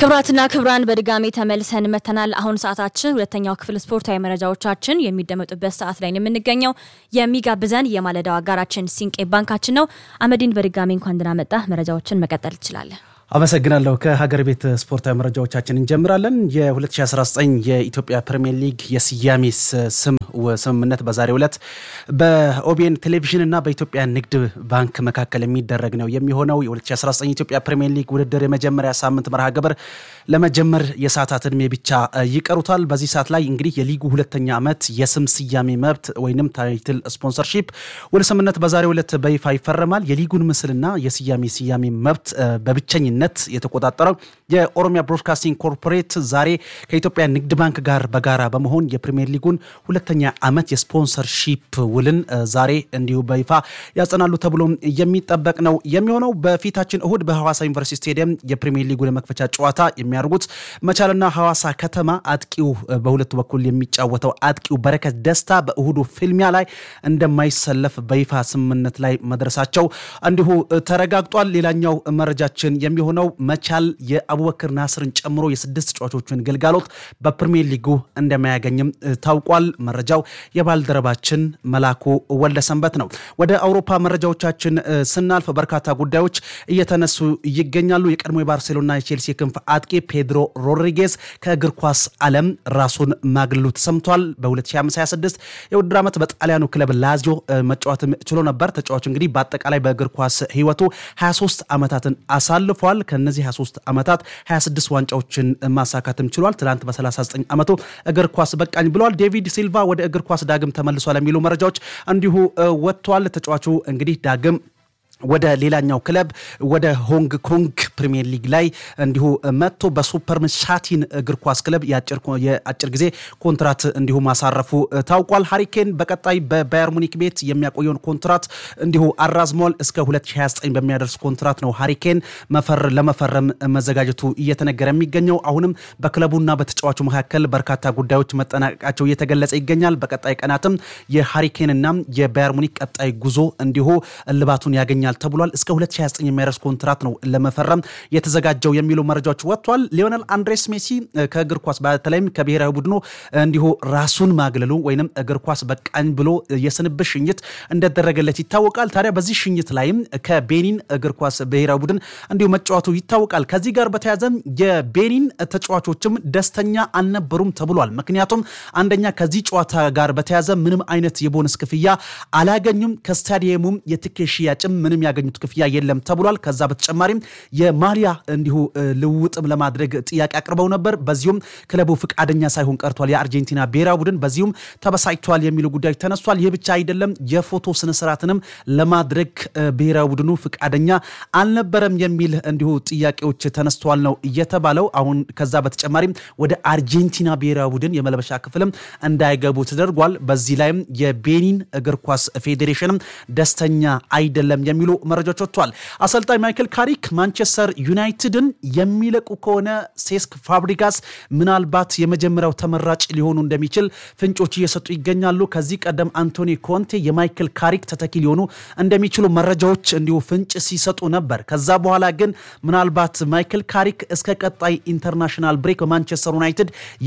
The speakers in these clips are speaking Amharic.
ክብራትና ክብራን በድጋሚ ተመልሰን መተናል። አሁን ሰዓታችን ሁለተኛው ክፍል ስፖርታዊ መረጃዎቻችን የሚደመጡበት ሰዓት ላይ ነው የምንገኘው። የሚጋብዘን የማለዳው አጋራችን ሲንቄ ባንካችን ነው። አመዲን በድጋሚ እንኳን ደህና መጣህ። መረጃዎችን መቀጠል ትችላለን። አመሰግናለሁ። ከሀገር ቤት ስፖርታዊ መረጃዎቻችን እንጀምራለን። የ2019 የኢትዮጵያ ፕሪሚየር ሊግ የስያሜ ስም ስምምነት በዛሬው ዕለት በኦቢኤን ቴሌቪዥን እና በኢትዮጵያ ንግድ ባንክ መካከል የሚደረግ ነው የሚሆነው። የ2019 ኢትዮጵያ ፕሪሚየር ሊግ ውድድር የመጀመሪያ ሳምንት መርሃ ግብር ለመጀመር የሰዓታት እድሜ ብቻ ይቀሩታል። በዚህ ሰዓት ላይ እንግዲህ የሊጉ ሁለተኛ ዓመት የስም ስያሜ መብት ወይም ታይትል ስፖንሰርሺፕ ውል ስምምነት በዛሬው ዕለት በይፋ ይፈረማል። የሊጉን ምስልና የስያሜ ስያሜ መብት በብቸኝነት የተቆጣጠረው የኦሮሚያ ብሮድካስቲንግ ኮርፖሬት ዛሬ ከኢትዮጵያ ንግድ ባንክ ጋር በጋራ በመሆን የፕሪሚየር ሊጉን ሁለተኛ ዓመት የስፖንሰርሺፕ ውልን ዛሬ እንዲሁ በይፋ ያጸናሉ ተብሎ የሚጠበቅ ነው የሚሆነው። በፊታችን እሁድ በሐዋሳ ዩኒቨርሲቲ ስቴዲየም የፕሪሚየር ሊጉን የመክፈቻ ጨዋታ የሚያደርጉት መቻልና ሐዋሳ ከተማ አጥቂው በሁለቱ በኩል የሚጫወተው አጥቂው በረከት ደስታ በእሁዱ ፍልሚያ ላይ እንደማይሰለፍ በይፋ ስምምነት ላይ መድረሳቸው እንዲሁ ተረጋግጧል። ሌላኛው መረጃችን የሚሆነው መቻል የአቡበክር ናስርን ጨምሮ የስድስት ተጫዋቾችን ግልጋሎት በፕሪሚየር ሊጉ እንደማያገኝም ታውቋል። መረጃው የባልደረባችን መላኩ ወልደሰንበት ነው። ወደ አውሮፓ መረጃዎቻችን ስናልፍ በርካታ ጉዳዮች እየተነሱ ይገኛሉ። የቀድሞ የባርሴሎና የቼልሲ ክንፍ አጥቂ ፔድሮ ሮድሪጌዝ ከእግር ኳስ ዓለም ራሱን ማግለሉ ተሰምቷል። በ2026 የውድድር ዓመት በጣሊያኑ ክለብ ላዚዮ መጫወትም ችሎ ነበር። ተጫዋቹ እንግዲህ በአጠቃላይ በእግር ኳስ ሕይወቱ 23 ዓመታትን አሳልፏል። ከነዚህ 23 ዓመታት 26 ዋንጫዎችን ማሳካትም ችሏል። ትናንት በ39 ዓመቱ እግር ኳስ በቃኝ ብሏል። ዴቪድ ሲልቫ ወደ እግር ኳስ ዳግም ተመልሷል የሚሉ መረጃዎች እንዲሁ ወጥቷል። ተጫዋቹ እንግዲህ ዳግም ወደ ሌላኛው ክለብ ወደ ሆንግ ኮንግ ፕሪሚየር ሊግ ላይ እንዲሁ መጥቶ በሱፐር ሻቲን እግር ኳስ ክለብ የአጭር ጊዜ ኮንትራት እንዲሁ ማሳረፉ ታውቋል። ሃሪኬን በቀጣይ በባየር ሙኒክ ቤት የሚያቆየውን ኮንትራት እንዲሁ አራዝሟል። እስከ 2029 በሚያደርስ ኮንትራት ነው ሃሪኬን ለመፈረም መዘጋጀቱ እየተነገረ የሚገኘው። አሁንም በክለቡና በተጫዋቹ መካከል በርካታ ጉዳዮች መጠናቀቃቸው እየተገለጸ ይገኛል። በቀጣይ ቀናትም የሃሪኬንና የባየር ሙኒክ ቀጣይ ጉዞ እንዲሁ እልባቱን ያገኛል ተብሏል። እስከ 2029 የሚያደርስ ኮንትራት ነው ለመፈረም የተዘጋጀው የሚሉ መረጃዎች ወጥቷል። ሊዮነል አንድሬስ ሜሲ ከእግር ኳስ በተለይም ከብሔራዊ ቡድኑ እንዲሁ ራሱን ማግለሉ ወይንም እግር ኳስ በቃኝ ብሎ የስንብት ሽኝት እንደደረገለት ይታወቃል። ታዲያ በዚህ ሽኝት ላይም ከቤኒን እግር ኳስ ብሔራዊ ቡድን እንዲሁ መጫወቱ ይታወቃል። ከዚህ ጋር በተያያዘም የቤኒን ተጫዋቾችም ደስተኛ አልነበሩም ተብሏል። ምክንያቱም አንደኛ ከዚህ ጨዋታ ጋር በተያያዘ ምንም አይነት የቦነስ ክፍያ አላገኙም። ከስታዲየሙም የትኬት ሽያጭም ምንም ያገኙት ክፍያ የለም ተብሏል። ከዛ በተጨማሪም የማሊያ እንዲሁ ልውውጥም ለማድረግ ጥያቄ አቅርበው ነበር። በዚሁም ክለቡ ፍቃደኛ ሳይሆን ቀርቷል። የአርጀንቲና ብሔራዊ ቡድን በዚሁም ተበሳጭቷል የሚሉ ጉዳዮች ተነስቷል። ይህ ብቻ አይደለም፣ የፎቶ ስነስርዓትንም ለማድረግ ብሔራዊ ቡድኑ ፍቃደኛ አልነበረም የሚል እንዲሁ ጥያቄዎች ተነስተዋል ነው እየተባለው። አሁን ከዛ በተጨማሪም ወደ አርጀንቲና ብሔራዊ ቡድን የመልበሻ ክፍልም እንዳይገቡ ተደርጓል። በዚህ ላይም የቤኒን እግር ኳስ ፌዴሬሽንም ደስተኛ አይደለም የሚሉ መረጃዎች ወጥቷል። አሰልጣኝ ማይክል ካሪክ ማንቸስተር ዩናይትድን የሚለቁ ከሆነ ሴስክ ፋብሪጋስ ምናልባት የመጀመሪያው ተመራጭ ሊሆኑ እንደሚችል ፍንጮች እየሰጡ ይገኛሉ። ከዚህ ቀደም አንቶኒ ኮንቴ የማይክል ካሪክ ተተኪ ሊሆኑ እንደሚችሉ መረጃዎች እንዲሁ ፍንጭ ሲሰጡ ነበር። ከዛ በኋላ ግን ምናልባት ማይክል ካሪክ እስከ ቀጣይ ኢንተርናሽናል ብሬክ በማንቸስተር ዩናይትድ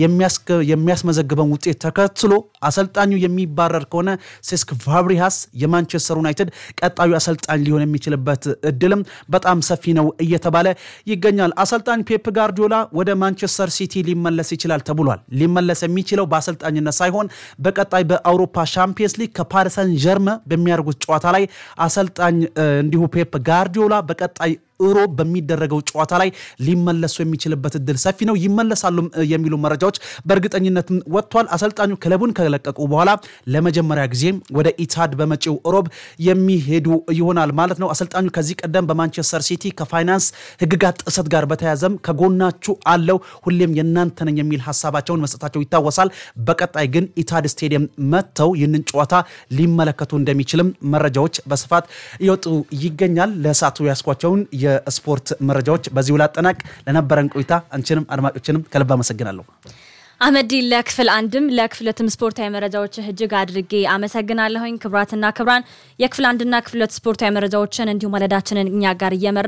የሚያስመዘግበውን ውጤት ተከትሎ አሰልጣኙ የሚባረር ከሆነ ሴስክ ፋብሪጋስ የማንቸስተር ዩናይትድ ቀጣዩ አሰልጣኝ ሊሆን የሚችልበት እድልም በጣም ሰፊ ነው እየተባለ ይገኛል። አሰልጣኝ ፔፕ ጋርዲዮላ ወደ ማንቸስተር ሲቲ ሊመለስ ይችላል ተብሏል። ሊመለስ የሚችለው በአሰልጣኝነት ሳይሆን በቀጣይ በአውሮፓ ሻምፒየንስ ሊግ ከፓሪሰን ጀርመ በሚያደርጉት ጨዋታ ላይ አሰልጣኝ እንዲሁ ፔፕ ጋርዲዮላ በቀጣይ ሮብ በሚደረገው ጨዋታ ላይ ሊመለሱ የሚችልበት እድል ሰፊ ነው። ይመለሳሉ የሚሉ መረጃዎች በእርግጠኝነት ወጥቷል። አሰልጣኙ ክለቡን ከለቀቁ በኋላ ለመጀመሪያ ጊዜ ወደ ኢታድ በመጪው ሮብ የሚሄዱ ይሆናል ማለት ነው። አሰልጣኙ ከዚህ ቀደም በማንቸስተር ሲቲ ከፋይናንስ ሕግጋት ጥሰት ጋር በተያያዘም ከጎናችሁ አለው ሁሌም የእናንተ ነኝ የሚል ሀሳባቸውን መስጠታቸው ይታወሳል። በቀጣይ ግን ኢታድ ስቴዲየም መጥተው ይህንን ጨዋታ ሊመለከቱ እንደሚችልም መረጃዎች በስፋት እየወጡ ይገኛል። ለሰዓቱ ያስኳቸውን የስፖርት መረጃዎች በዚሁ ላጠናቅ። ለነበረን ቆይታ አንቺንም አድማጮችንም ከልብ አመሰግናለሁ። አህመዲ ለክፍል አንድም ለክፍል ሁለትም ስፖርታዊ መረጃዎች እጅግ አድርጌ አመሰግናለሁኝ። ክብራትና ክብራን የክፍል አንድና ክፍል ሁለት ስፖርታዊ መረጃዎችን እንዲሁም ወለዳችንን እኛ ጋር እየመራ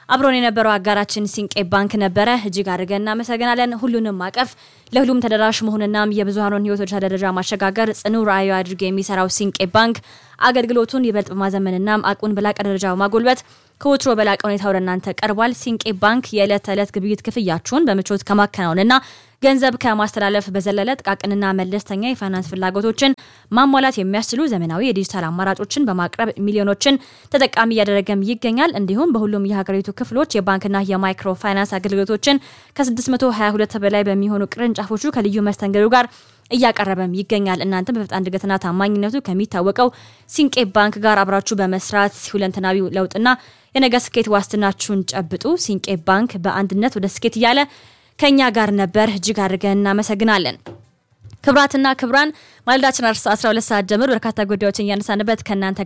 አብሮን የነበረው አጋራችን ሲንቄ ባንክ ነበረ። እጅግ አድርገን እናመሰግናለን። ሁሉንም ማቀፍ ለሁሉም ተደራሽ መሆንናም የብዙሃኑን ሕይወት ወደ ደረጃ ማሸጋገር ጽኑ ራዕዩ አድርጎ የሚሰራው ሲንቄ ባንክ አገልግሎቱን ይበልጥ በማዘመንና አቁን በላቀ ደረጃ በማጎልበት ከወትሮ በላቀ ሁኔታ ወደ እናንተ ቀርቧል። ሲንቄ ባንክ የዕለት ተዕለት ግብይት ክፍያችሁን በምቾት ከማከናወንና ገንዘብ ከማስተላለፍ በዘለለ ጥቃቅንና መለስተኛ የፋይናንስ ፍላጎቶችን ማሟላት የሚያስችሉ ዘመናዊ የዲጂታል አማራጮችን በማቅረብ ሚሊዮኖችን ተጠቃሚ እያደረገም ይገኛል። እንዲሁም በሁሉም የሀገሪቱ ክፍሎች የባንክና የማይክሮ ፋይናንስ አገልግሎቶችን ከ622 በላይ በሚሆኑ ቅርንጫፎቹ ከልዩ መስተንግዶ ጋር እያቀረበም ይገኛል። እናንተም በፈጣን እድገትና ታማኝነቱ ከሚታወቀው ሲንቄ ባንክ ጋር አብራችሁ በመስራት ሁለንተናዊ ለውጥና የነገ ስኬት ዋስትናችሁን ጨብጡ። ሲንቄ ባንክ በአንድነት ወደ ስኬት እያለ ከኛ ጋር ነበር። እጅግ አድርገን እናመሰግናለን። ክብራትና ክብራን ማለዳችን 12 ሰዓት ጀምሮ በርካታ ጉዳዮችን እያነሳንበት ከእናንተ